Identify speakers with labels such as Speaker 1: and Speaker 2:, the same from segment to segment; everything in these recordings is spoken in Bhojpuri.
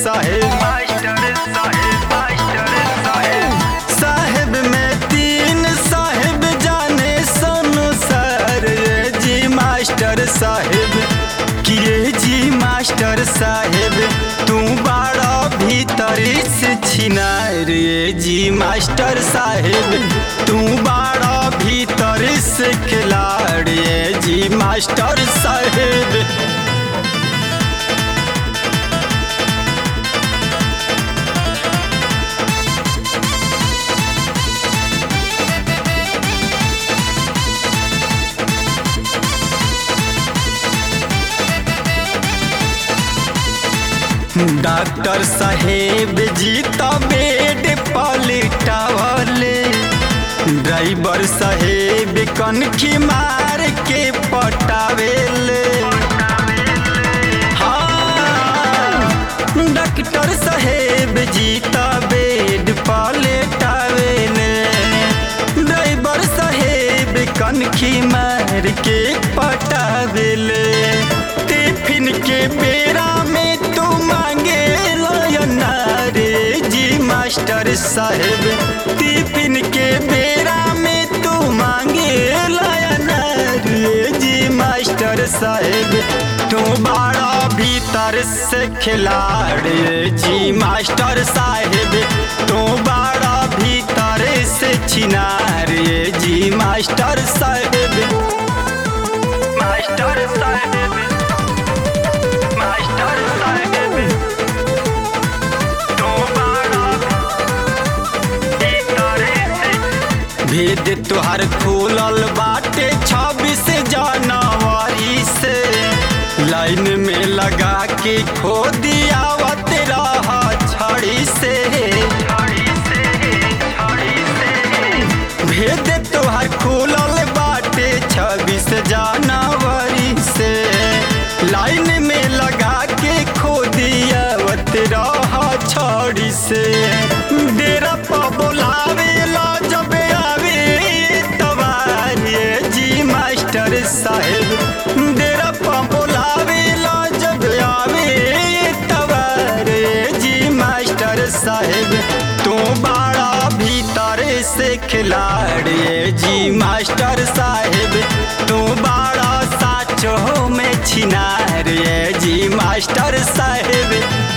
Speaker 1: साहेब
Speaker 2: मास्टर साहेब मास्टर साहेब
Speaker 1: साहेब में तीन साहेब जाने सोनू सर ये जी मास्टर साहेब किए जी मास्टर साहेब तू बड़ा भीतर से छिनार ये जी मास्टर साहेब तू बड़ा भीतर से खिलाड़ ये जी मास्टर साहेब डॉक्टर साहेब जी तो बेड पलटावले ड्राइवर साहेब कनखी मार के पटावेले हाँ, डॉक्टर साहेब जी तो बेड पलटावेले ड्राइवर साहेब कनखी मार के पटावेले टिफिन के बेरा में तू मांगे रे जी मास्टर साहेब टिफिन के बेरा में तू मांगे रे जी मास्टर साहेब तू बड़ा भीतर से खिलाड़ जी मास्टर साहेब तू बड़ा भीतर से छिनार ये जी मास्टर साहेब
Speaker 2: मास्टर साहेब मास्टर साहेब तो बड़ा भीतर से
Speaker 1: भेद तुहार खुलल बाटे छब्बीस जनवरी से लाइन में लगा के खो दियावत रहा छड़ी से
Speaker 2: छड़ी से छड़ी से
Speaker 1: भेद तुहार खुलल बाटे छब्बीस जनवरी से लाइन में लगा के खो दियावत रहा छड़ी से डेरा पर बोलावे ला जब आवे तबारे जी मास्टर साहेब डेरा पर बोलावे ला जब आवे तबारे जी मास्टर साहेब तू बड़ा भीतर से खिलाड़ी जी मास्टर साहेब तू बड़ा साचो में छिनार जी मास्टर साहेब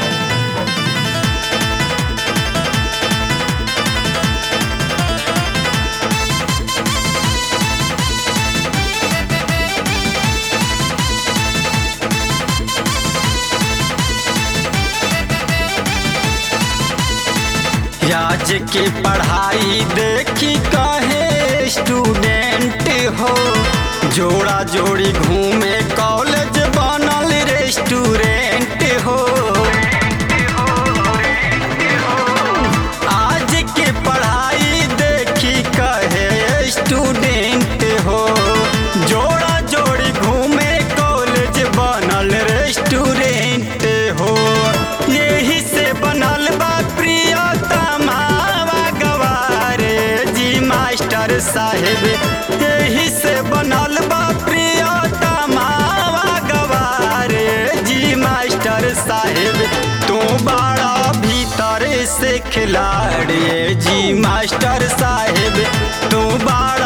Speaker 1: आज के पढ़ाई देखी कहे स्टूडेंट हो जोड़ा जोड़ी घूमे कॉलेज बनल रेस्टोरेंट हो आज के पढ़ाई देखी कहे स्टूडेंट हो जोड़ा जोड़ी घूमे कॉलेज बनल रेस्टोरेंट हो यही से बनल बा प्रियतमा गवारे जी मास्टर साहेब यही से बनल बा प्रियतमा गवारे जी मास्टर साहेब तू बड़ा भीतर से खिलाड़ी जी मास्टर साहेब तू बड़ा